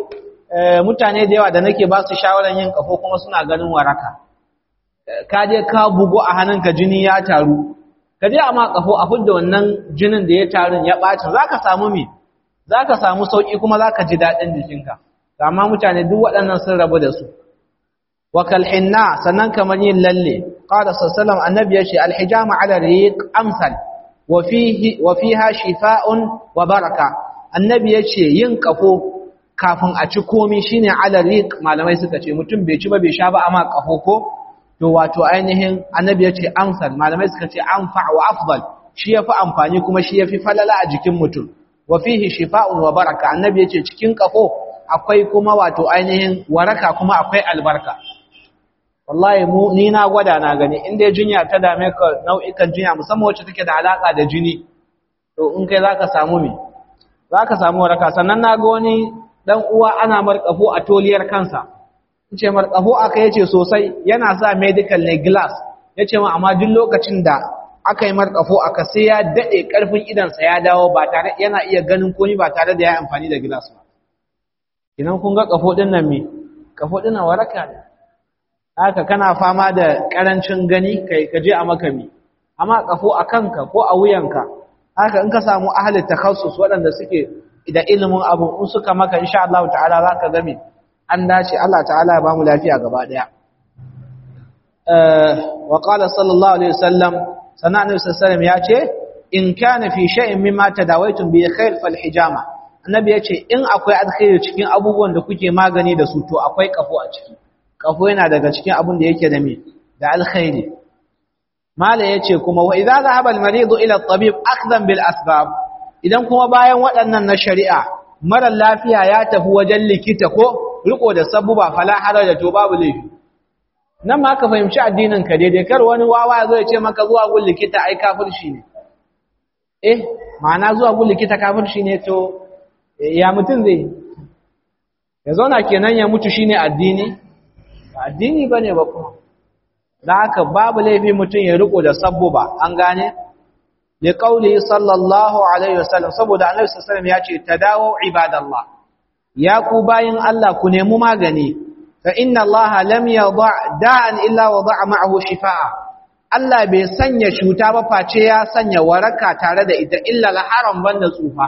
mutane da yawa da nake ba su shawaran yin kafo kuma suna ganin waraka ka je ka bugu a hannunka jini ya taru ka je amma kafo a fudda wannan jinin da ya taru ya ɓaci za ka samu me za ka samu sauƙi kuma za ka ji daɗin jikinka amma mutane duk waɗannan sun rabu da su wa kalhinna sannan kamar yin lalle qala sallallahu annabi yace alhijama ala riq amsal wa fihi wa fiha shifaa'un wa baraka annabi yace yin kafo kafin a ci komi shine ala riq malamai suka ce mutum bai ci ba bai sha ba amma kafo ko to wato ainihin annabi yace amsal malamai suka ce anfa wa afdal shi yafi amfani kuma shi yafi falala a jikin mutum wa fihi shifaa'un wa baraka annabi yace cikin kafo akwai kuma wato ainihin waraka kuma akwai albarka wallahi mu ni na gwada na gani in dai jinya ta dame ka nau'ikan jinya musamman wacce take da alaka da jini to in kai zaka samu me zaka samu waraka sannan na ga wani dan uwa ana markafo a toliyar kansa yace markafo aka yace sosai yana sa medical ne glass yace ma amma duk lokacin da aka yi markafo aka sai ya dade karfin idan sa ya dawo ba tare yana iya ganin komai ba tare da ya amfani da glass ba idan kun ga kafo din nan me kafo din nan waraka ne haka kana fama da karancin gani kai ka je a makami amma kafo a kanka ko a wuyanka haka in ka samu ahli takhassus waɗanda suke da ilimin abu in suka maka insha Allah ta'ala zaka ga me an dace Allah ta'ala ya bamu lafiya gaba daya eh wa qala sallallahu alaihi wasallam sana annabi sallallahu ya ce in kana fi shay'in mimma tadawaitum bi khair fal hijama annabi ya ce in akwai alkhairi cikin abubuwan da kuke magani da su to akwai kafo a ciki kafo yana daga cikin abin da yake da me da alkhairi mala yace kuma wa idza dhahaba al-maridu ila at-tabib akhdan bil asbab idan kuma bayan waɗannan na shari'a mara lafiya ya tafi wajen likita ko riko da sabuba fala haraja to babu laifi nan ma ka fahimci addinin ka daidai kar wani wawa ya zo ya ce maka zuwa gun likita ai kafirci ne eh ma'ana zuwa gun likita kafirci ne to ya mutum zai ya zauna kenan ya mutu shine addini addini bane ba kuma da haka babu laifi mutum ya riko da sabbuba an gane li qawli sallallahu alaihi wasallam saboda annabi sallallahu alaihi wasallam ya ce tadawu ibadallah ya ku bayin Allah ku nemi magani fa inna Allah lam yada' da'an illa wada'a ma'ahu shifaa Allah bai sanya cuta ba face ya sanya waraka tare da ita illa al-haram banda tsufa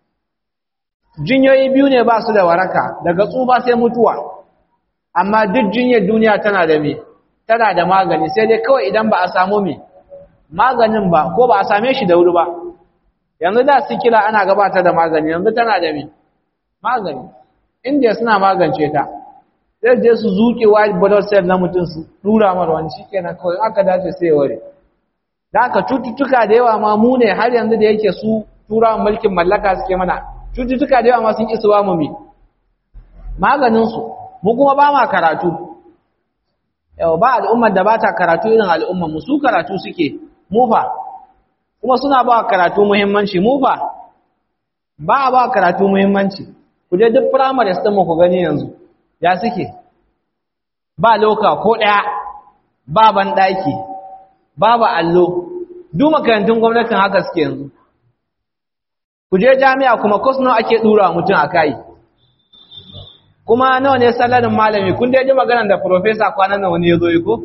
jinyoyi biyu ne ba su da waraka daga tsufa sai mutuwa amma duk jinyar duniya tana da me tana da magani sai dai kawai idan ba a samu me maganin ba ko ba a same shi da wuri ba yanzu da sikila ana gabatar da magani yanzu tana da me magani inda suna magance ta sai je su zuke white blood cell na mutum su dura mar wani shikenan kawai aka dace sai ware da aka cututtuka da yawa ma mu ne har yanzu da yake su turawan mulkin mallaka suke mana cututtuka da yawa ma sun isa ba mu me maganin su mu kuma ba ma karatu yau ba al'ummar da ba ta karatu irin al'ummar mu su karatu suke mufa kuma suna ba karatu muhimmanci mufa ba ba karatu muhimmanci ku je duk primary sun mu ku gani yanzu ya suke ba loka ko daya ba ban daki babu allo duk makarantun gwamnatin haka suke yanzu ku je jami'a kuma course nawa ake dura mutum akai kuma nawa ne salarin malami kun dai ji maganar da professor kwanan nan wani yazo yi ko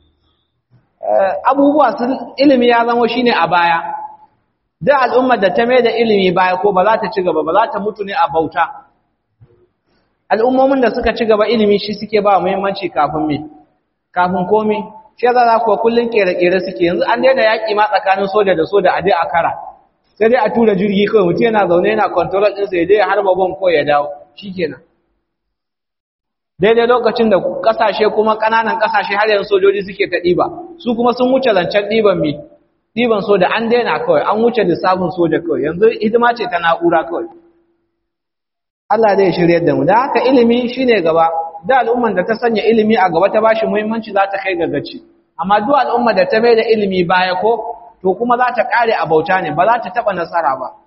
abubuwa sun ilimi ya zama shine a baya duk al'ummar da ta mai da ilimi baya ko ba za ta ci gaba ba za ta mutu ne a bauta al'ummomin da suka ci gaba ilimi shi suke ba muhimmanci kafin me kafin komi shi za za kuwa kullun kere-kere suke yanzu an daina yaƙi ma tsakanin soja da soja a dai a kara sai dai a tura jirgi kawai mutum yana zaune yana control ɗinsa ya je ya harba bom ko ya dawo shikenan daidai lokacin da kasashe kuma ƙananan kasashe har yanzu sojoji suke ta ɗiba su kuma sun wuce zancen ɗiban mi ɗiban soja an daina kawai an wuce lissafin soja kawai yanzu hidima ce ta na'ura kawai Allah zai shirya da mu da haka ilimi shine gaba da al'umman da ta sanya ilimi a gaba ta bashi muhimmanci za ta kai ga gaci amma duk al'umma da ta mai da ilimi baya ko to kuma za ta kare a bauta ne ba za ta taba nasara ba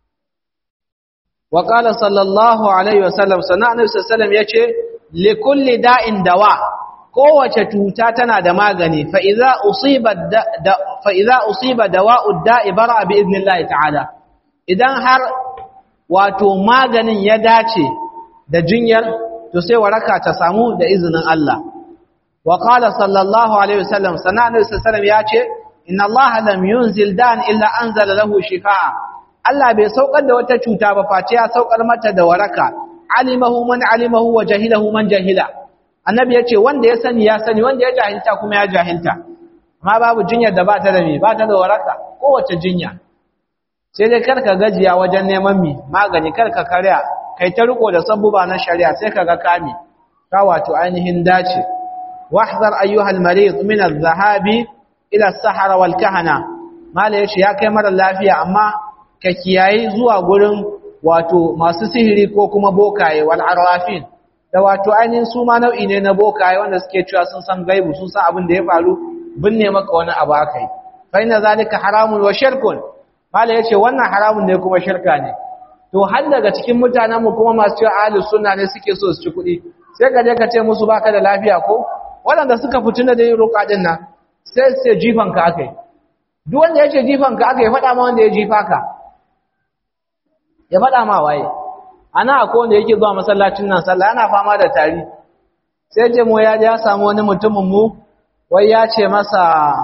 wa qala sallallahu alaihi wasallam sana annabi sallallahu alaihi wasallam yace likulli da'in dawa kowace cuta tana da magani fa idza usiba da fa idza usiba dawa'u da'i bara bi idnillahi ta'ala idan har wato maganin ya dace da jinyar to sai waraka ta samu da izinin Allah wa qala sallallahu alaihi wasallam sanan sallallahu ya ce inna Allah lam yunzil dan illa anzala lahu shifaa Allah bai saukar da wata cuta ba face ya saukar mata da waraka alimahu man alimahu wa jahilahu man jahila annabi yace wanda ya sani ya sani wanda ya jahilta kuma ya jahilta amma babu jinyar da ba ta da me ba ta da waraka kowace jinya sai dai karka gajiya wajen neman mi magani karka karya kai ta riko da sabbuba na shari'a sai kaga kame ka wato ainihin dace wahzar ayyuhal marid min adh-dhahabi ila as-sahara wal kahana mala yace ya kai mara lafiya amma ka kiyayi zuwa gurin wato masu sihiri ko kuma bokaye wal arrafin da wato ainihin su ma nau'i ne na bokaye wanda suke cewa sun san gaibu sun san abin da ya faru binne maka wani abu akai fa inna zalika haramun wa shirkun mala yace wannan haramun ne kuma shirka ne to har daga cikin mutanen mu kuma masu cewa ahlus sunna ne suke so su ci kuɗi sai ka je ka ce musu baka da lafiya ko waɗanda suka fituna da yin roƙa din nan sai sai jifan ka akai duk wanda yace jifan ka akai faɗa ma wanda ya jifa ka ya faɗa ma waye ana akwai wanda yake zuwa masallacin nan sallah yana fama da tari sai ce mu ya ya samu wani mutumin mu wai ya ce masa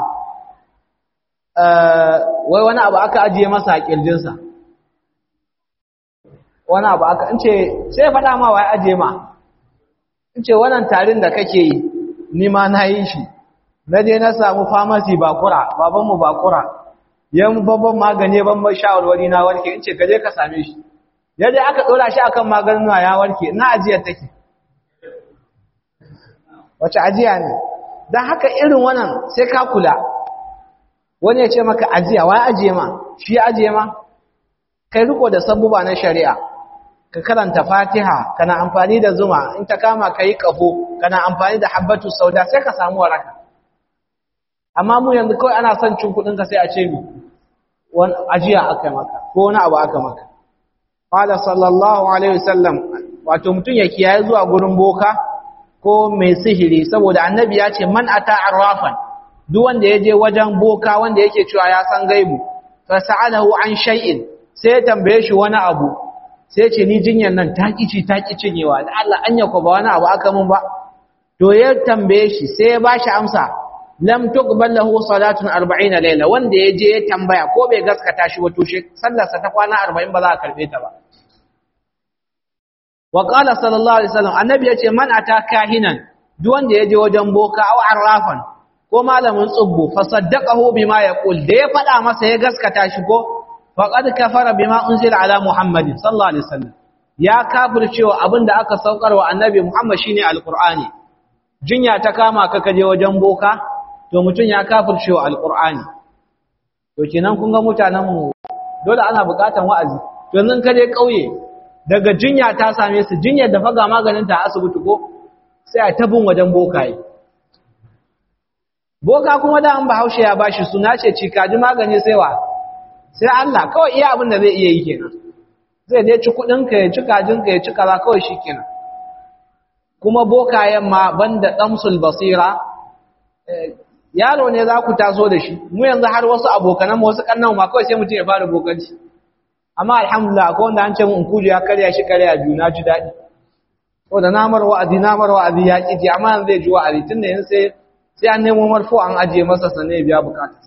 wai wani abu aka ajiye masa a kirjinsa wani abu aka in ce sai faɗa ma waye ajiye ma in ce wannan tarin da kake yi ni ma na yi shi na je na samu famasi bakura babanmu bakura yan babban magani ban mai shawarwari na warke in ce ka je ka same shi yadda aka dora shi akan maganin ya warke na ajiyar take wace ajiya ne dan haka irin wannan sai ka kula wani ya ce maka ajiya wai ajiye ma shi ajiye ma kai riko da sabbuba na shari'a ka karanta fatiha kana amfani da zuma in ta kama kai kafo kana amfani da habbatu sauda sai ka samu waraka amma mu yanzu kawai ana son cin kudin ka sai a ce mi wani ajiya aka maka ko wani abu aka maka qala sallallahu alaihi wasallam wato mutun ya kiyaye zuwa gurin boka ko mai sihiri saboda annabi ya ce man ata arrafan duk wanda yaje wajen boka wanda yake cewa ya san gaibu fa sa'alahu an shay'in sai ya tambaye shi wani abu sai ya ce ni jinyar nan ta kici ta cinyewa da Allah anya ko ba wani abu aka mun ba to ya tambaye shi sai ya bashi amsa lam tuqbal lahu salatun 40 layla wanda yaje ya tambaya ko bai gaskata shi wato shi sallarsa ta kwana 40 ba za a karbe ta ba wa qala sallallahu alaihi wasallam annabi yace man ata kahinan duk wanda yaje wajen boka aw arrafan ko malamin tsubbu fa saddaqahu bima yaqul da ya fada masa ya gaskata shi ko faqad kafara bima unzila ala muhammadin sallallahu alaihi wasallam ya kafircewa abinda aka saukar wa annabi muhammad shine alqur'ani jinya ta kama ka kaje wajen boka to mutum ya kafirce wa alqur'ani to kenan kun ga mutanen mu dole ana bukatan wa'azi to yanzu ka je kauye daga jinya ta same su jinyar da faga maganin ta asibiti ko sai a tabin wajen bokaye boka kuma da an bahaushe ya bashi suna ce cikaji magani sai wa sai Allah kawai iya abin da zai iya yi kenan zai dai ci kudin ka ya ci kajin ka ya ci kaza kawai shikenan kuma bokayen ma banda damsul basira yaro ne za ku taso da shi mu yanzu har wasu abokanan wasu kannan ma kawai sai mutum ya fara bokanci amma alhamdulillah akwai wanda an ce mun kuje ya karya shi karya biyu na ji daɗi ko da namar wa'azi namar wa'azi ya ƙi ji amma yanzu zai ji wa'azi tun da yanzu sai sai an nemo marfo an ajiye masa sannan ya biya bukata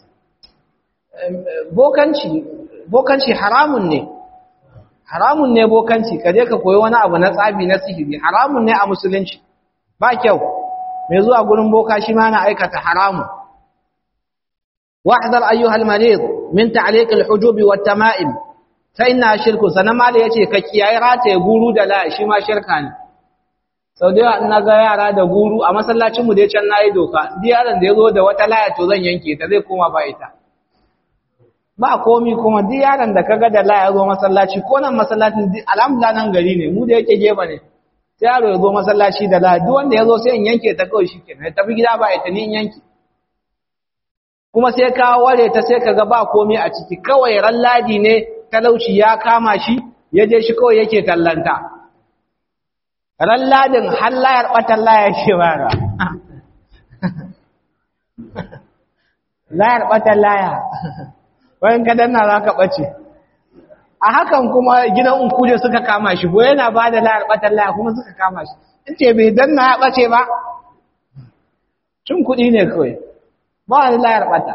bokanci bokanci haramun ne haramun ne bokanci ka je ka koyi wani abu na tsabi na sihiri haramun ne a musulunci ba kyau mai zuwa gurin boka shi ma na aikata haramun wahdar ayyuhal marid min ta'liq al-hujub wa tama'im fa inna shirku sanan mala yace ka kiyaye rataye guru da la shi ma shirka ne sau da yawa ina ga yara da guru a masallacin mu dai can nayi doka duk yaron da yazo da wata laya to zan yanke ta zai koma ba ita ba komi kuma duk yaron da kaga da laya zo masallaci ko nan masallacin alhamdulillah nan gari ne mu da yake gefe ne sai yaro ya zo masallaci da laya duk wanda ya zo sai in yanke ta kawai shikenan ya tafi gida ba ita ni in yanke kuma sai ka ware ta sai kaga ba komi a ciki kawai ran ladi ne talauci ya kama shi ya je shi kawai yake tallanta ran ladin har layar batan laya ce bara layar batan laya wayan ka danna za ka ɓace a hakan kuma gidan unkuje suka kama shi ko yana ba da layar batan laya kuma suka kama shi ce bai danna ya ɓace ba cin kuɗi ne kawai ba wani layar ɓata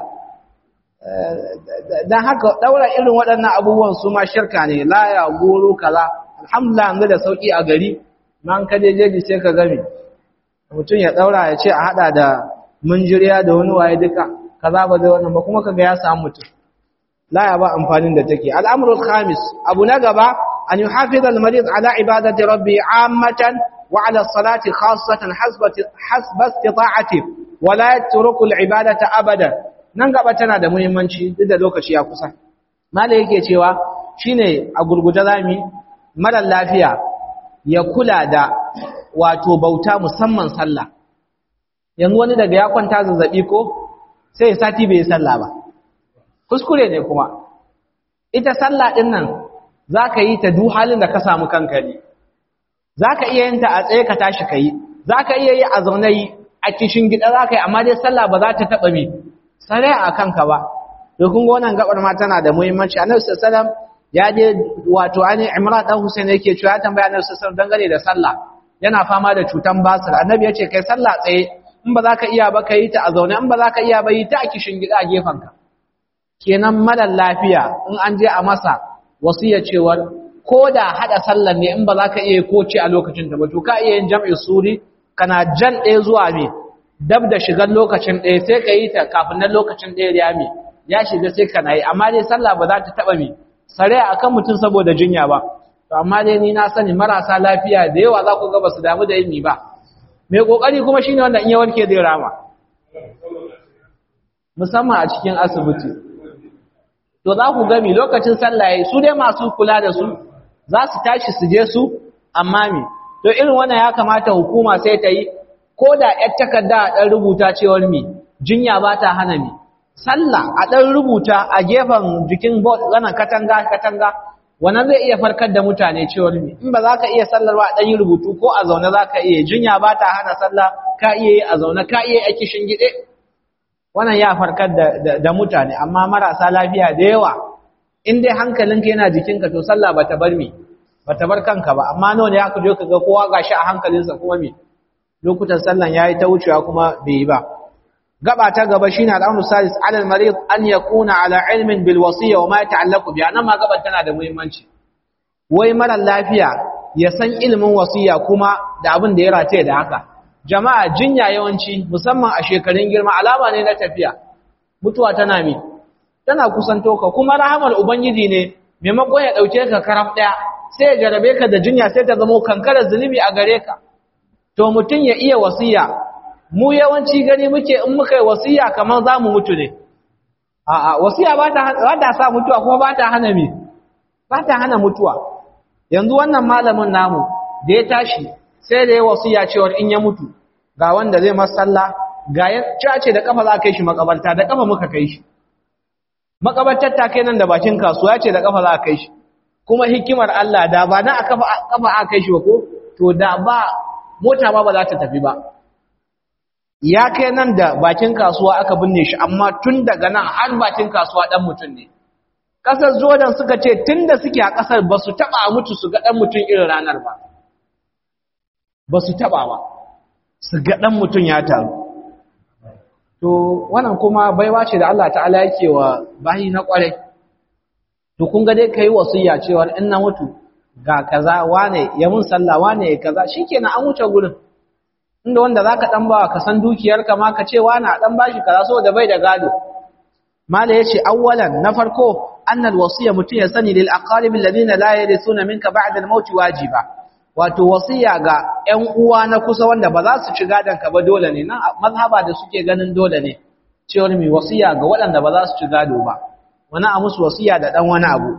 don haka ɗaura irin waɗannan abubuwan su ma shirka ne laya goro kaza alhamdulillah yanzu da sauƙi a gari ma an kaje jeji sai ka gami mutum ya ɗaura ya ce a haɗa da munjiriya da wani waye duka kaza ba zai wannan ba kuma kaga ya samu mutum laya ba amfanin da take al'amrul khamis abu na gaba an yuhafiz al-marid ala ibadati rabbi ammatan wa ala salati khassatan hasba istita'ati wa la yatruku al-ibadata abadan nan gaba tana da muhimmanci duk da lokaci ya kusa malai yake cewa shine a gurguje zami mara lafiya ya kula da wato bauta musamman sallah yanzu wani daga ya kwanta zazzabi ko sai ya sati bai yi sallah ba kuskure ne kuma ita sallah din nan zaka yi ta duk halin da ka samu kanka ne zaka iya yin ta a tsaye ka tashi kai zaka iya yi a zaune yi a kishin gida zaka yi amma dai sallah ba za ta taba mi sare a kanka ba to kun ga wannan gabar ma tana da muhimmanci annabi sallallahu alaihi wasallam ya je wato ani imran dan husain yake cewa ya tambaya annabi sallallahu alaihi wasallam dangane da sallah yana fama da cutan basir annabi ya ce kai sallah tsaye in ba za ka iya ba ka yi ta a zaune in ba za ka iya ba yi ta a kishin gida a gefenka kenan malar lafiya in an je a masa wasiya cewar ko da haɗa sallar ne in ba za ka iya ko ce a lokacin ta ba to ka iya yin jam'i suri kana jan ɗaya zuwa me dab da shigar lokacin ɗaya sai ka yi ta kafin nan lokacin ɗaya ya me ya shiga sai kana yi amma dai sallah ba za ta taɓa me sare a kan mutum saboda jinya ba to amma dai ni na sani marasa lafiya da yawa za ku ga ba su damu da yin mi ba mai kokari kuma shine wanda in ya warke zai rama musamman a cikin asibiti to za ku gami lokacin sallah yayi su dai masu kula da su za su tashi su je su amma me to irin wannan ya kamata hukuma sai ta yi ko da yar takarda a dan rubuta cewar mi jinya ba ta hana mi sallah a dan rubuta a gefen jikin board wannan katanga katanga wannan zai iya farkar da mutane cewar mi in ba za ka iya sallar ba a dan yi rubutu ko a zaune za ka iya jinya ba ta hana sallah ka iya yi a zaune ka iya yi a kishin gide wannan ya farkar da mutane amma marasa lafiya da yawa in dai hankalinka yana jikinka to sallah ba ta bar mi ba ta bar kanka ba amma nawa ne aka je ka ga kowa gashi a hankalinsa kuma mi lokutan sallan yayi ta wucewa kuma bai yi ba gaba ta gaba shine al'amru salis ala al-marid an yakuna ala ilmin bil wasiyya wa ma yata'allaqu bi nan ma gaban tana da muhimmanci wai mara lafiya ya san ilimin wasiyya kuma da abin da ya rataye da haka jama'a jinya yawanci musamman a shekarun girma alama ne na tafiya mutuwa tana mi tana kusanto ka kuma rahamar ubangiji ne maimakon ya dauke ka karaf daya sai ya jarabe ka da jinya sai ta zama kankarar zunubi a gare ka to mutum ya iya wasiya mu yawanci gani muke in muka yi wasiya kamar za mu mutu ne a'a wasiya ba ta sa mutuwa kuma ba ta hana mi ba ta hana mutuwa yanzu wannan malamin namu da ya tashi sai da ya wasiya cewar in ya mutu ga wanda zai masalla ga ya ce da kafa za a kai shi makabarta da kafa muka kai shi makabartar ta kai nan da bakin kasuwa ce da kafa za a kai shi kuma hikimar Allah da ba na a kafa a kai shi ba ko to da ba mota ba ba za ta tafi ba ya kai nan da bakin kasuwa aka binne shi amma tun daga nan har bakin kasuwa dan mutum ne kasar Jordan suka ce tunda suke a kasar ba su taba mutu su ga dan mutum irin ranar ba ba su taba ba su ga dan mutum ya taru to wannan kuma baiwa ce da Allah ta'ala yake wa bayi na kware to kun ga dai kai wasiya cewa in na mutu ga kaza wane ya mun sallah wane ya kaza shikenan an wuce gurin inda wanda zaka dan bawa ka san dukiyarka ma ka ce wane a dan bashi kaza saboda bai da gado mala yace awwalan na farko annal wasiya mutun ya sani lil aqarib alladhina la yarithuna minka ba'da al-maut wajiba wato wasiya ga ƴan uwa na kusa wanda ba za su ci gadon ka ba dole ne nan mazhaba da suke ganin dole ne cewa mai wasiya ga waɗanda ba za su ci gado ba wani a musu wasiya da dan wani abu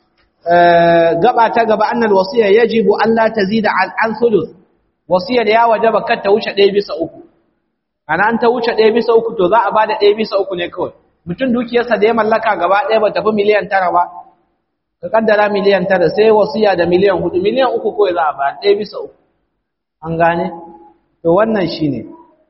gaba ta gaba annal wasiya yajibu an la tazida an thuluth wasiyar ya wajaba kar ta wuce 1 bisa 3 ana an ta wuce 1 bisa 3 to za a bada 1 bisa 3 ne kawai mutum dukiyarsa da ya mallaka gaba ɗaya ba tafi miliyan tara ba ka kaddara miliyan tara sai wasiya da miliyan hudu miliyan uku kawai za a ba ɗaya bisa uku an gane to wannan shine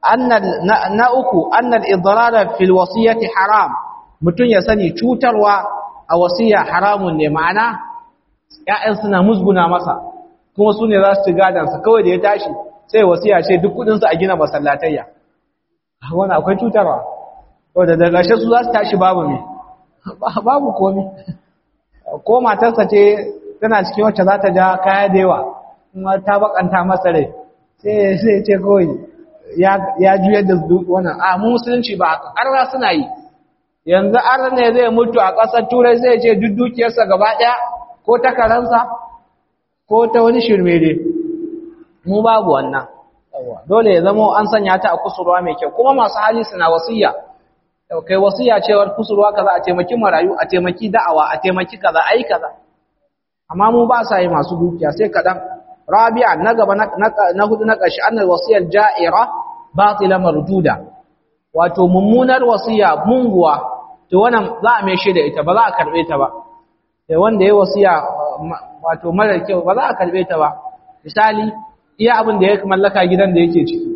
na uku annal idrara fil wasiyati haram mutum ya sani cutarwa a wasiya haramun ne ma'ana ƴaƴan suna musguna masa kuma su ne za su ci gadansa kawai da ya tashi sai wasiya ce duk kudin su a gina masallatayya wannan akwai cutarwa wanda daga ƙarshe su za su tashi babu me babu komi ko matarsa ce tana cikin wacce za ta ja kaya da yawa kuma ta bakanta masa rai sai sai ce kawai ya juyar da wannan a mu musulunci ba arna suna yi yanzu arna ne zai mutu a ƙasar turai zai ce duk dukiyarsa gaba ɗaya ko ta karansa ko ta wani shirme dai mu babu wannan dole ya zama an sanya ta a kusurwa mai kyau kuma masu hali suna wasiya kai wasiya cewar kusurwa kaza a taimaki marayu a taimaki da'awa a taimaki kaza ayi kaza amma mu ba sa yi masu dukiya sai kadan rabi'a na gaba na hudu na ƙarshe annal wasiyar ja'ira batila marduda wato mummunar wasiya munguwa to wannan za a mai da ita ba za a karbe ta ba sai wanda ya wasiya wato mara kyau ba za a karbe ta ba misali iya abin da ya mallaka gidan da yake ciki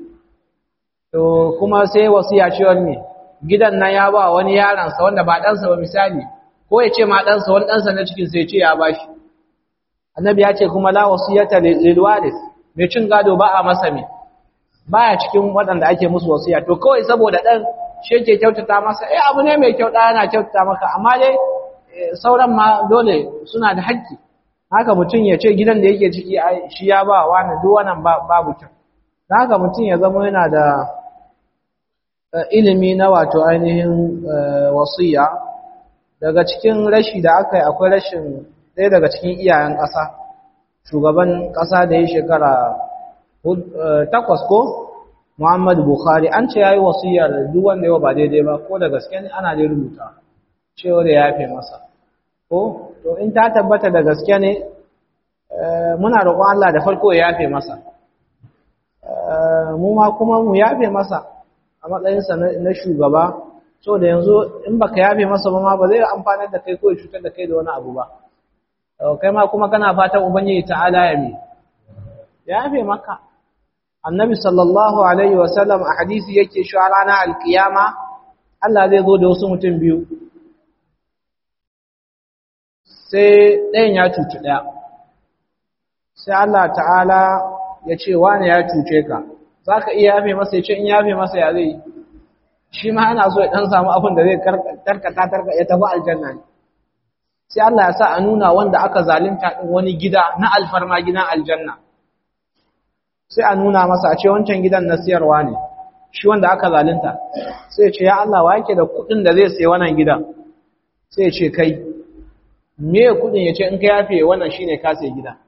to kuma sai wasiya cewar ne gidan nan ya ba wani yaransa wanda ba ɗansa ba misali ko ya ce ma ɗansa wani ɗansa na cikin sai ce ya ba shi annabi ya ce kuma la wasiyata lil waris mai cin gado ba a masa me baya cikin waɗanda ake musu wasiya to kawai saboda ɗan shi yake kyautata masa eh abu ne mai kyau ɗaya yana kyautata maka amma dai sauran ma dole suna da haƙƙi haka mutum ya ce gidan da yake ciki shi ya ba wani duk wannan babu kyau haka mutum ya zama yana da ilimi na wato ainihin wasiya daga cikin rashi da aka yi akwai rashin ɗaya daga cikin iyayen ƙasa shugaban ƙasa da ya shekara takwas ko Muhammadu Bukhari an ce ya yi wasiyar duk wanda yawa ba daidai ba ko da gaske ne ana dai rubuta cewa da ya fi masa ko to in ta tabbata da gaske ne muna roƙon Allah da farko ya yafe masa mu ma kuma mu yafe masa a matsayinsa na shugaba so da yanzu in baka yafe masa ba ma ba zai amfanar da kai ko ya cutar da kai da wani abu ba kai ma kuma kana fatan ubangiji ta'ala ya mi ya yafe maka annabi sallallahu alaihi wasallam a hadisi yake shi a ranar alkiyama Allah zai zo da wasu mutum biyu sai ɗayan ya cuci ɗaya sai Allah ta'ala ya ce wane ya cuce ka za ka iya yafe masa ya ce in yafe masa ya zai shi ma ana so ya ɗan samu abin da zai tarkata tarka ya tafi aljanna ne sai Allah ya sa a nuna wanda aka zalunta ɗin wani gida na alfarma gidan aljanna sai a nuna masa a ce wancan gidan na siyarwa ne shi wanda aka zalunta sai ya ce ya Allah wa yake da kuɗin da zai sayi wannan gidan sai ya ce kai me kuɗin ya ce in ka yafe wannan shine ka sayi gida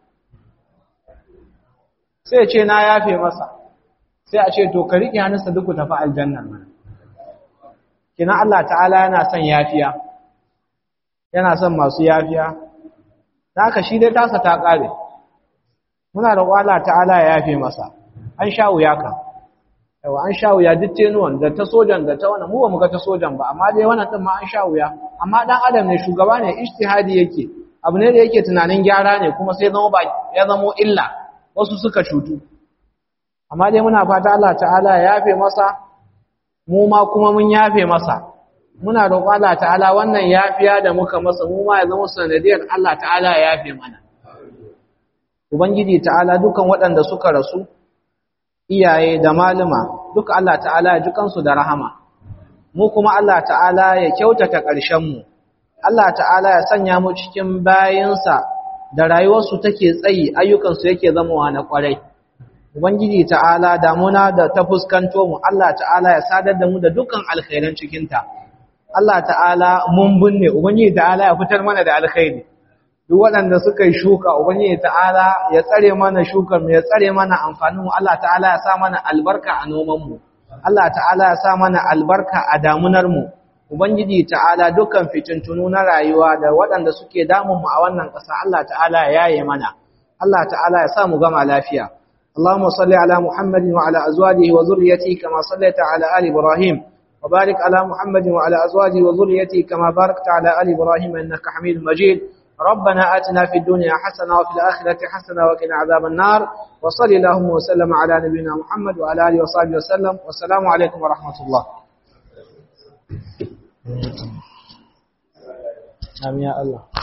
sai ya ce na yafe masa sai a ce to ka riƙe hannunsa duk ku tafi aljanna mana kina Allah ta'ala yana son yafiya yana son masu yafiya da haka shi dai tasa ta ƙare muna da Allah ta'ala ya yafe masa an sha wuya ka yawa an sha wuya duk tenuwan da ta sojan da ta wannan mu ba mu ga ta sojan ba amma dai wannan din ma an sha wuya amma dan adam ne shugaba ne ijtihadi yake abu ne da yake tunanin gyara ne kuma sai zama ba ya zama illa wasu suka cutu amma dai muna fata Allah ta'ala ya yafe masa mu ma kuma mun yafe masa muna roƙon Allah ta'ala wannan yafiya da muka masa mu ma ya zama sanadiyar Allah ta'ala ya yafe mana ubangiji ta'ala dukan waɗanda suka rasu iyaye da maluma duka Allah ta'ala ya ji kansu da rahama mu kuma Allah ta'ala ya kyautata ƙarshen mu Allah ta'ala ya sanya mu cikin bayinsa da rayuwarsu take tsayi ayyukansu yake zamawa na ƙwarai Ubangiji ta'ala damuna da ta fuskanto mu, Allah ta'ala ya sadar da mu da dukkan alkhairan cikinta. Allah ta'ala mun binne, Ubangiji ta'ala ya fitar mana da alkhairi. Duk waɗanda suka yi shuka, Ubangiji ta'ala ya tsare mana shukar mu, ya tsare mana amfanin mu, Allah ta'ala ya sa mana albarka a noman mu. Allah ta'ala ya sa mana albarka a damunar mu. Ubangiji ta'ala dukkan fitintunu na rayuwa da waɗanda suke damun mu a wannan ƙasa, Allah ta'ala ya yaye mana. Allah ta'ala ya sa mu gama lafiya. اللهم صل على محمد وعلى أزواجه وذريته كما صليت على آل إبراهيم وبارك على محمد وعلى أزواجه وذريته كما باركت على آل إبراهيم إنك حميد مجيد ربنا آتنا في الدنيا حسنة وفي الآخرة حسنة وقنا عذاب النار وصل اللهم وسلم على نبينا محمد وعلى آله وصحبه وسلم والسلام عليكم ورحمة الله آمين يا الله